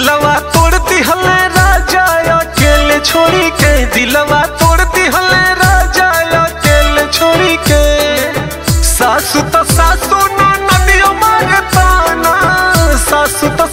दिलवा तोड़ दिहले राजा अकेले छोड़ी के दिलवा तोड़ दिहले राजा अकेले छोड़ी के सासु तो सासु ना नदियो मारे ताना सासु तो